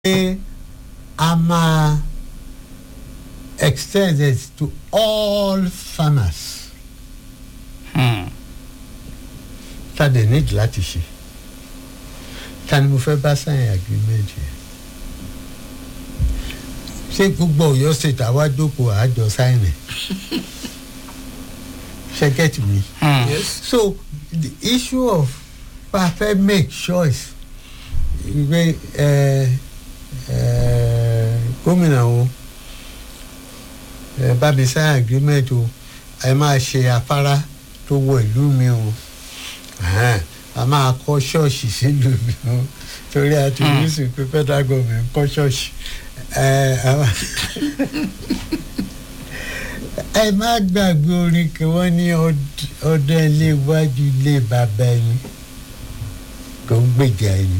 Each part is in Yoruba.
pé a máa extend it to all farmers ta dẹ̀ need láti ṣe ta ni mo fẹ́ bá sign agreement yẹn ṣé gbogbo Ọ̀yọ́ state àwa jókòó àjọ sign ẹ̀ ṣe get me yes. so the issue of pa fẹ́ make choice ìgbé ẹ ẹ gómìnà o ẹ bá mi sign agreement o ẹ máa ṣe afárá tó wọ ìlú mi o Ẹhẹ́n, a máa kọ́ ṣọ́ọ̀ṣì sílùú mi o torí a ti rí sí pé federal government kọ́ ṣọ́ọ̀ṣì ẹ a máa- ẹ má gbàgbé orin kí wọ́n ní ọd- ọdún ilé iwájú ilé bàbá ẹni kò ń gbèjà ẹni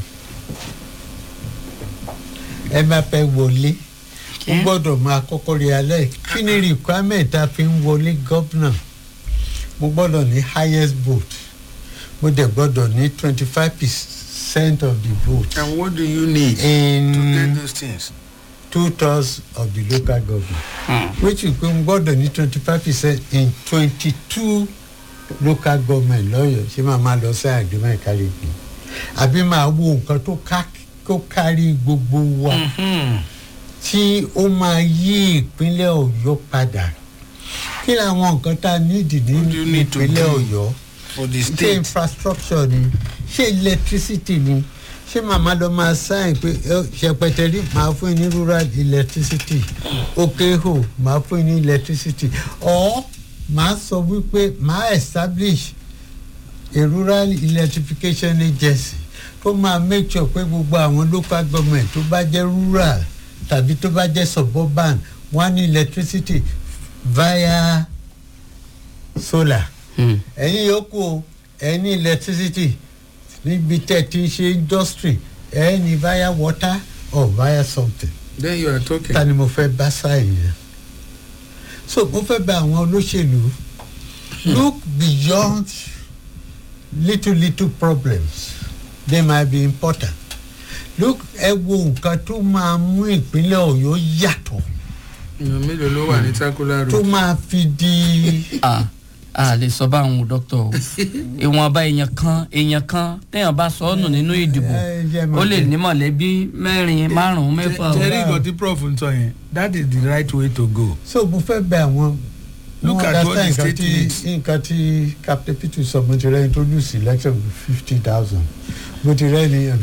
ẹ má fẹ́ wọlé ó gbọ́dọ̀ máa kọ́kọ́ rí alẹ́ kí ni requirement tá a fi ń wọlé gọ́vnà mo gbọ́dọ̀ ní highest vote mo dẹ̀ gbọ́dọ̀ ní twenty five percent of the vote and what do you need to in get those things. two thirds of the local government which is pé mo gbọ́dọ̀ ní twenty five percent in twenty two local government lọ́yọ̀ ṣé máa máa lọ sí agreement kárí ibi àbí máa wo nǹkan tó ká tó kárí gbogbo wa tí ó máa yí ìpínlẹ̀ ọ̀yọ́ padà kí làwọn nǹkan tá a nídìí ní What do you need to ìpínlẹ̀ do? ọ̀yọ́ for the ṣé state. infrastructure ni ṣé electricity ni ṣé màmá lọ máa sáyìn pé ẹ, ṣẹpẹtẹrí máa fún yín ní rural electricity okeho máa fún yín ní electricity or máa sọ wípé máa establish a rural electrification agency tó máa make sure pé gbogbo àwọn local government tó bá jẹ́ rural tàbí tó bá jẹ́ suburban wọ́n á ní electricity via solar ẹ̀yin yòókù o ẹ̀ ní electricity níbi tẹ́ ti ń ṣe industry ẹ̀ ní via water or via something then you are talking. ta ni mo fẹ́ bá sáyìn yẹn so mo fẹ́ bá àwọn olóṣèlú look beyond little little problems they might be important look ẹ wo nǹkan tó máa mú ìpínlẹ̀ ọ̀yọ́ yàtọ̀ èèyàn mélòó ló wà ní circular tó road. máa fi di a a lè sọ báwọn o dókítà o ìwọ̀nba èèyàn kan èèyàn kan téèyàn bá sọ ọ́ nù nínú ìdìbò ẹ, jẹ́ mọ̀ ó lè pé- ní mọ̀lẹ́bí mẹ́rin márùn-ún mẹ́fà o. jerry nǹkan tí prof ń sọ yẹn that is the right way to go. so mo fẹ́ bẹ àwọn Look mo at what the understand state nǹkan tí needs. nǹkan tí captain peter sọ mo ti rẹ́ introduce election with fifty thousand mo ti rẹ́ ní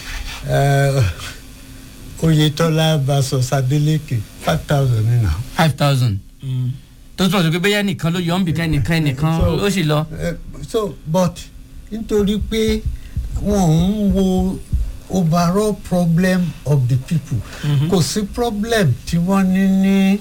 oyetola versus adeleke five thousand nínú. five thousand tó tún ọ̀sẹ̀ pé bẹ́yà nìkan ló yọ̀ ń bìkan nìkan nìkan So- ó sì lọ. Eh, so but nítorí pé wọn ń wo overall problem of the people kò sí problem tí wọ́n ní ní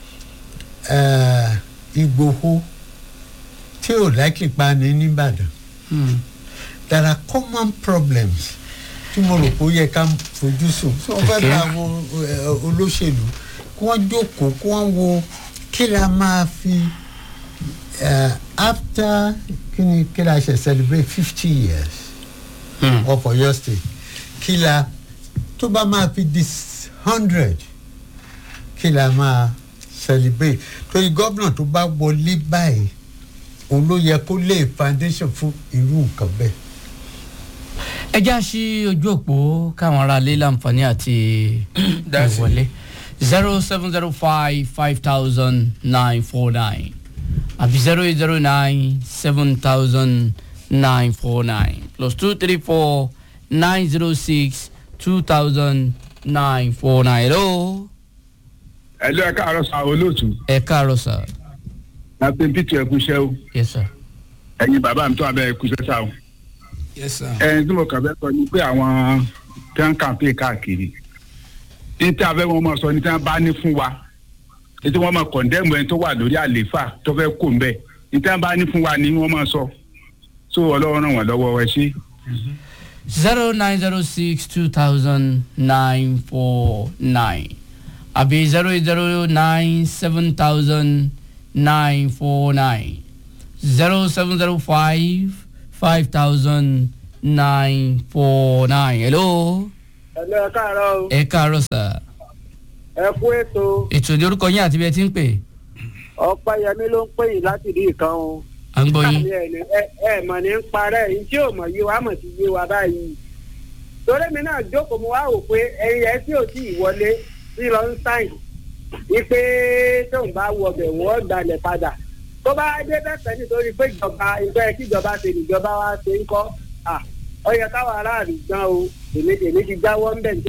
eh, ìgbòho tí ò likely pa ní nìbàdàn Hmm. there are common problems tí mo rò pé ó yẹ ká fojú sùn tí wọ́n fẹ́ Okay. bá àwọn eh, olóṣèlú kí wọ́n jókòó kí wọ́n wo kí la máa fi eh, after kí ni kí la ṣe celebrate fifty years Hmm. of Ọ̀yọ́ state kí la tó bá máa fi di hundred kí la máa celebrate torí gómìnà tó bá wọlé báyìí òun ló yẹ kó lay foundation fún irú nǹkan bẹ́ẹ̀. ẹ já sí ojú òpó káwọn ará ilé láǹfààní àti Dá sí. ìwọlé zero seven zero five five thousand nine four nine àbí zero eight zero nine seven thousand nine four nine plus two three four nine zero six two thousand nine four nine hello ẹlú ẹ káàárọ̀ sá olóòtú ẹ káàárọ̀ sir láti peter ẹkúṣẹ́ o yes sir. ẹ̀yin bàbá mi tó abẹ́ ẹkúṣẹ́ sá o yes sir. ẹni tí mo kàn fẹ́ sọ ni pé àwọn tí wọ́n ń kàǹpé káàkiri ní tí abẹ́ wọn máa sọ ní tí wọ́n bá ní fún wa ní tí wọ́n máa kọ̀ndẹ́mù ẹni tó wà lórí àlééfà tó fẹ́ kó ń bẹ̀ ní tí wọ́n bá ní fún wa ni wọ́n máa sọ so ọlọ́run ràn wọ́n lọ́wọ́ ẹ ṣé. zero nine zero six two thousand nine four nine àbí zero eight zero nine seven thousand nine four nine zero seven zero five five thousand nine four nine hello ẹ̀lẹ́ ẹ káàárọ̀ o ẹ káàárọ̀ sà ẹ kú ètò ètò ìdí orúkọ yín àti bí ẹ ti ń pè ọ̀pẹ́yẹmí ló ń pè yín láti rí ìkan o. à ń gbọ́ yín. Àmì ẹ̀ ní- ẹ- ẹ mọ̀ ní ń parẹ́ yìí tí ò mọ̀ yé wa mọ̀ sí yé wa báyìí. torí mi náà jókòó mo wá wò pé ẹyin ẹ tí ò tí ì wọlé sí lọ ń sáìn wípé tóun bá wọ ọbẹ̀ wọ́n gbalẹ̀ padà tó bá dé bẹ́ẹ̀ nítorí pé ìjọba ìgbẹ́ kíjọba ṣe níjọba wa ṣe ń kọ́ à ó yẹ káwọn aráàlú gan o èmi èmi ti jáwọ́ ń bẹ̀ ní.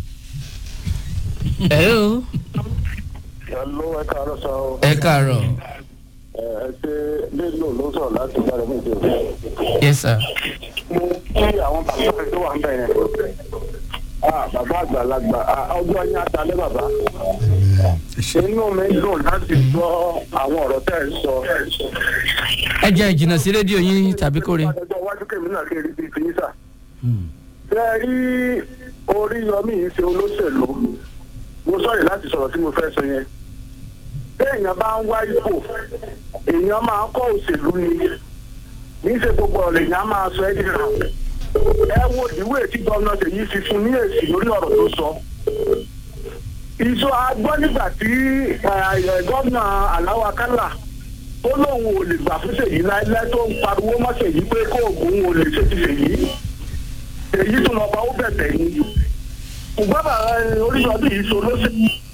hello Hello, ẹ káàárọ̀ sọ ọ́. ẹ káàárọ̀ ẹ ẹ ṣe lélo ló sọ̀rọ̀ láti gbára fún ìṣòro. yes sir. mo kí àwọn bàbá tó wà ń bẹ̀ yẹn. Ah, bàbá àgbàlagbà ah, ọjọ́ yín atalẹ́ bàbá. inú mi dùn láti gbọ́ àwọn ọ̀rọ̀ tẹ́ ẹ sọ. ẹ jẹ́ ìjìnà sí rédíò yín tàbí kórè. ọjọ́ iwájú kèmí náà kéré bíi ti yín sà. ṣé ẹ rí orí yọmí yìí ṣe olóṣèlú mo sọ̀rọ̀ láti sọ̀rọ̀ tí mo fẹ́ sọ yẹn. téèyàn bá ń wá ipò èèyàn máa ń kọ́ òṣèlú ni ní í ṣe gbogbo ọ̀rọ̀ èèyàn á máa sọ ẹ́ dìrà. ẹ wo ìwé tí gómìnà Ṣèyí fi fún ní èsì lórí ọ̀rọ̀ tó sọ. ìṣó agbọ́ nígbà tí eh, gómìnà Aláwọ̀ Akálà tó lóun ò lè gbà fún Ṣèyí láéláé tó ń pariwo mọ́ Ṣèyí pé kó òògùn ò lè ṣe ti Ṣèyí. Ṣèyí tún lọ́ba ó bẹ̀bẹ̀ ni. ṣùgbọ́n bàbá oríṣiríṣi yìí so ló ṣe.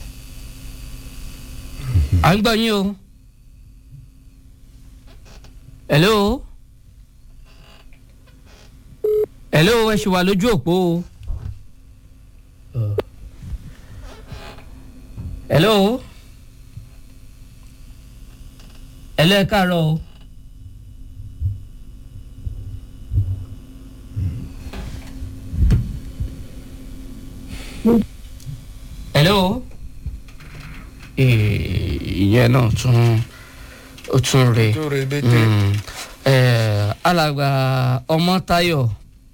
à ń gbọ́ yín o. hello. hello ẹ ṣì wà lójú òpó o. hello. hello ẹ káàárọ̀ o. hello. Eh, ìyẹn náà tún ó tún rè tó rebete. Mm. Eh, alàgbà ọmọtayọ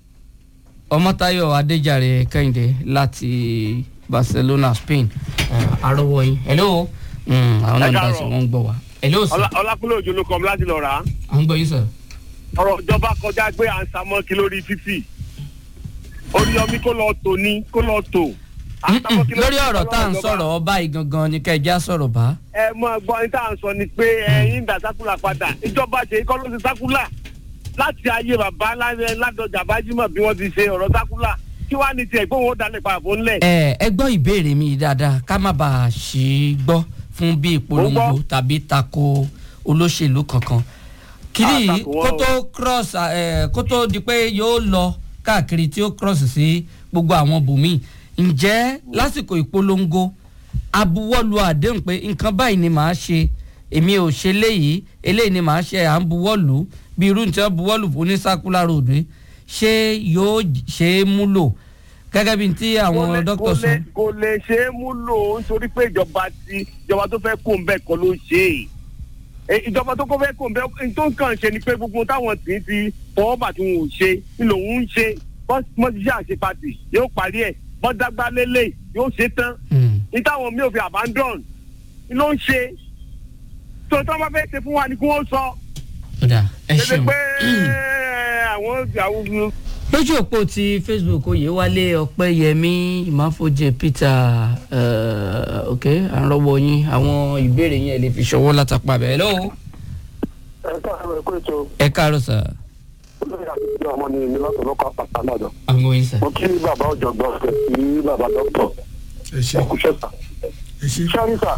ọmọtayọ adéjàre kẹ́hìndé láti barcelona spain Eh, arọwọ yín hello Mm, àwọn náà ń dá sí wọn ń gbọ́ wa hello sir ọlákúnlé òjò ló kọ́ mi láti lọ rà á à ń gbọ́ yín sir. ọ̀rọ̀ ìjọba kọjá pé à ń samọ́kí lórí títì oríyọmí kó lọ tò ní kó lọ tò. À ń Mm-mm, samọ́kí lórí ọ̀rọ̀ tá à ń ìjọba. sọ̀rọ̀ ọba yìí gangan ni kẹjá sọ̀rọ̀ bá. ẹ mọ gbọ́ ní tá à ń sọ ni pé ẹ̀yin dà sákúlà padà ìjọba ṣe kọ́ ló ti sákúlà láti ayé bàbá Lá- ládọjà bájímọ̀ bí wọ́n ti ṣe ọ̀rọ̀ sákúlà kí wàá ní tiẹ̀ gbóhùn ó dalẹ̀ pàbó ńlẹ̀. ẹ ẹ gbọ́ ìbéèrè mi dáadáa ká má bàa ṣì í gbọ́ fún bí ìpolongo Mo gbọ́. tàbí tako olóṣèlú kankan kiri Ah, yìí tako wọn kó o. tó cross ẹ kó tó di pé yóò lọ káàkiri tí ó cross sí gbogbo àwọn bòmíì ǹjẹ́ lásìkò ìpolongo abuwọ́lu àdéhùn pé nǹkan báyìí ni màá ṣe èmi ò ṣe léyìí eléyìí ni màá ṣe à ń buwọ́lu bí irú ní tí wọ́n buwọ́lu fún ní circular road yìí, ṣé yóò ṣe é múlò gẹ́gẹ́ bí tí Kò àwọn lè- dókítà kò sọ. lè- kò lè ṣe é múlò nítorí pé ìjọba ti ìjọba tó fẹ́ kó ń bẹ́ẹ̀ kọ́ ló ṣe é E, ìjọba tó kọ́ fẹ́ kó ń bẹ́ẹ̀ tó ń kàn ṣe ni pé gbogbo táwọn tì í ti fọwọ́ bà tí wọn ò ṣe ni lòun ń ṣe wọ́n ti ṣe àṣepatì yóò parí ẹ̀ wọ́n dágbá lélẹ̀ yóò ṣe tán Mm. ní táwọn mi ò fi abandon ni ló ń ṣe tó tó bá fẹ́ ṣe fún wa ni kí wọ́n sọ ó dà ẹ ṣe ṣeun. pé àwọn àwọn lójú òpó ti facebook oyèwálé ọpẹ́yẹmí ìmáfojì peter uh, ok à ń rọwọ yín àwọn ìbéèrè yẹn lè fi ṣọwọ́ látàpá bẹ́ẹ̀ lọ́wọ́ ẹ káàárọ̀ ẹ kó ètò ẹ káàárọ̀ sà olóyè àti ọmọ ni mi lọ́sọ̀ lọ́kọ̀ àpàtà náà dọ̀. àwọn yín sà. mo kí bàbá ọ̀jọ̀gbọ́n ọ̀sẹ̀ sí bàbá dọ́kítọ̀ ẹ ṣe ẹ̀kúṣẹ́ sà. ẹ ṣe. sẹ́rí sà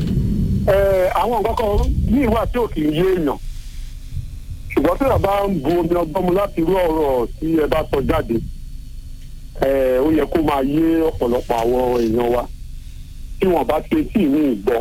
ẹ̀ àwọn nǹkan kan ní ìwà tí ò kì í yé èèyàn ṣùgbọ́n tí bàbá ń bu omi ọgbọ́n mu láti rú ọ̀rọ̀ tí ẹ bá sọ jáde ẹ̀ ó yẹ kó máa yé ọ̀pọ̀lọpọ̀ àwọn èèyàn wa tí wọ́n bá ṣe tí ní ìgbọ́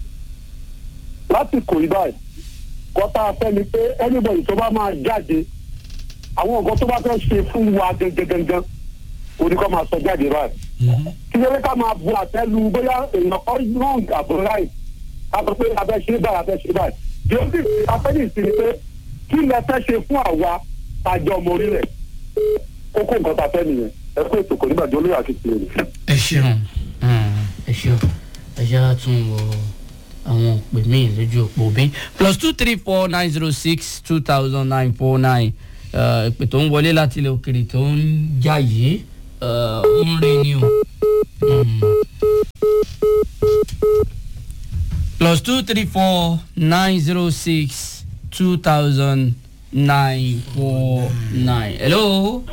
lásìkò yìí báyìí kọ́tà fẹ́ ni pé anybody tó bá máa jáde àwọn nǹkan tó bá fẹ́ ṣe fún wa gẹ́gẹ́gẹ́gẹ́ oníkọ́ máa sọ jáde báyìí kí ló dé ká máa bu àtẹ́lu bóyá èèyàn kọ́ wrong àbò right a sọ pé abẹ́ ṣe báyìí abẹ́ ṣe báyìí bí ó sì afẹ́lẹ́ ìsinmi pé kí lẹ fẹ́ ṣe fún àwa tàjọ ọmọ orílẹ̀ kókó nǹkan tá a fẹ́ nìyẹn ẹ kó ètò kò nígbà tí olóyè àti tìlẹ̀ nìyẹn. ẹ ṣeun ẹ ṣeun ẹ ṣe àtún wọ àwọn òpè míì lójú òpó bí plus two three four nine zero six two thousand nine four nine ìpè tó ń wọlé láti ilẹ̀ òkèrè tó ń jà yìí ó ń rí ni o plus two three four nine zero six two thousand nine four nine. hello.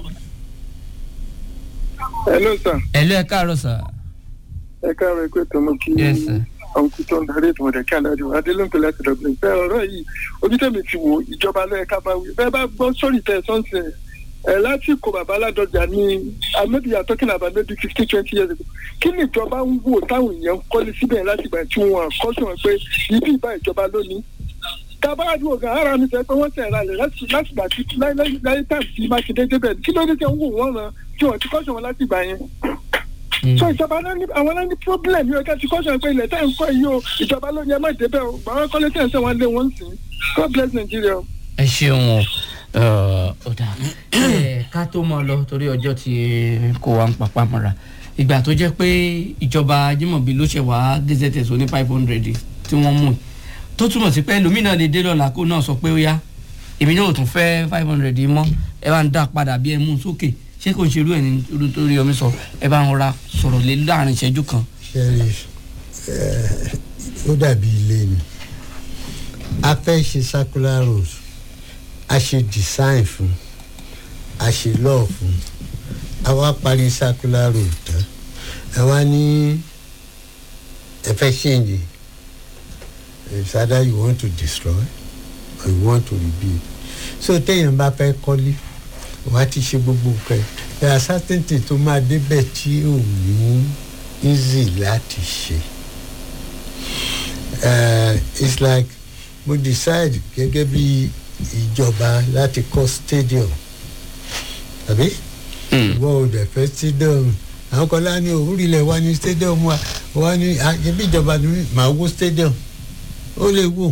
hello sir hello ẹ káàárọ̀ sà. ẹ káàárọ̀ ẹ pé tọmọ kí Yes, sir. ọ̀nkú tó ń darí ètò ọ̀dẹ̀ kí adájọ́ adélóńpẹ̀ láti dọ̀gbìn bẹ́ẹ̀ ọ̀rọ̀ yìí ojútẹ̀mí ti wò ìjọba lọ́yẹ̀ ká bá wí bẹ́ẹ̀ bá gbọ́ sórí tẹ̀ sọ́nsẹ̀ ẹ̀ láti kó bàbá aládọ́jà ní maybe you are talking about maybe fifteen twenty years ago kí ni ìjọba ń wò táwọn èèyàn ń kọ́lé síbẹ̀ láti gbà tí wọ́n kọ́sùn pé ibi ìbá ìjọba lónìí tabáàdúró gan ara mi sọ pé wọ́n tẹ̀ ra lẹ̀ láti láti gbà tí láyé tàbí tí mákindé débẹ̀ kí ló dé tẹ̀ ń wò wọ́n ràn tí wọ́n ti kọ́sùn wọn láti gbà yẹn so ìjọba náà ní àwọn náà ní problem yóò ká ti kọ́sọ̀ pé ilẹ̀ tẹ́ ń kọ́ yìí o ìjọba ló ní ẹ má débẹ̀ o gbàgbọ́ kọ́lé tẹ̀ ń sẹ́ wọn lé wọn sí god bless nigeria o. ẹ ṣeun o ó dà ẹ ká tó mọ lọ torí ọjọ́ tí kò wá ń papá mọ́ra ìgbà tó jẹ́ pé ìjọba jimobi ló ṣe wá gazette ní five hundred tí wọ́n mú tó túmọ̀ sí pé ẹlòmínà lè dé lọ́la kó náà sọ pé ó yá èmi náà ò tún fẹ́ five hundred mọ́ ẹ bá ń dá padà bí ẹ mú un sókè ṣé kò ń ṣerú ẹ̀ ní irú tó rí omi sọ ẹ bá ń rọra sọ̀rọ̀ lé láàrin ìṣẹ́jú kan. ṣẹ́rí ó dàbí ilé ni a fẹ́ ṣe circular road a ṣe design fún a ṣe law fún a wá parí circular road tán ẹ wá ní ẹ fẹ́ change it's either you want to destroy or you want to rebuild so téèyàn bá fẹ́ kọ́lé wàá ti ṣe gbogbo nǹkan ẹ̀ there are certain things tó máa débẹ̀ tí ò ní easy láti ṣe uh, it's like mo decide gẹ́gẹ́ bí ìjọba láti kọ́ stadium àbí ìwọ ò dẹ̀ fẹ́ stadium àwọn kan láni òwúrìlẹ̀ wa ní stadium wa wa ní àjẹbí ìjọba ní màá wó stadium ó lè wò.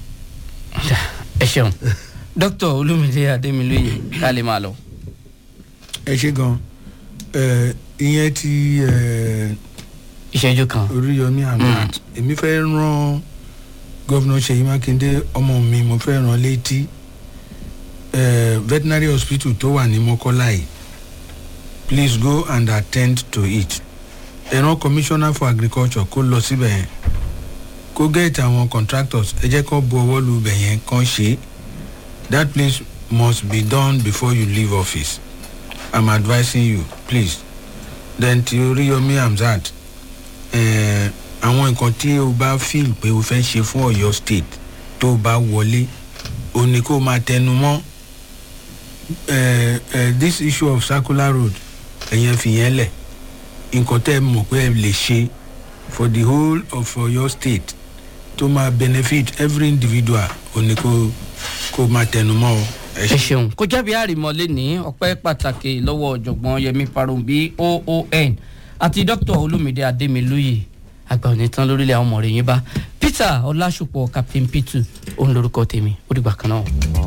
ẹ ṣeun dókítà olúmídé adémilóye ká lè máa lọ. ẹ ṣe gan ẹ ìyẹn ti ẹ ìṣẹ́jú kan. oríyọmí ahmed èmi fẹ́ rán gọ́vnà ṣèyí mákindé ọmọ mi mo fẹ́ rán létí ẹ veterinary hospital tó wà ní mọ́kọ́lá yìí please go and attend to it ẹ rán commissioner for agriculture kó lọ síbẹ̀ yẹn kó get àwọn contractors ẹ jẹ́ kó bu ọwọ́ lu ibẹ̀ yẹn kán ṣe é that place must be done before you leave office i'm advising you please then ti oríyọmí hamzat eh, àwọn nǹkan tí o bá feel pé o fẹ́ ṣe fún ọ̀yọ́ state tó o bá wọlé o ní kó o máa tẹnu mọ́ eh, eh, this issue of circular road ẹ̀yẹn fìyẹn lẹ̀ nǹkan tẹ́ ẹ mọ̀ pé ẹ lè ṣe for the whole of ọ̀yọ́ state tó máa benefit every individual o ní kó kó o máa tẹnu mọ́ o. ẹ ẹ ṣe. ṣeun kó jábí àrìmọ́lé ní ọpẹ́ pàtàkì lọ́wọ́ ọ̀jọ̀gbọ́n yẹmi parombi oon àti dr olumide ademiluyi àgbà òní tán lórílẹ̀ àwọn ọmọ rẹ̀ yín bá peter ọlásùpọ̀ captain p2 òun lorúkọ tèmi ó dìgbà kan náà.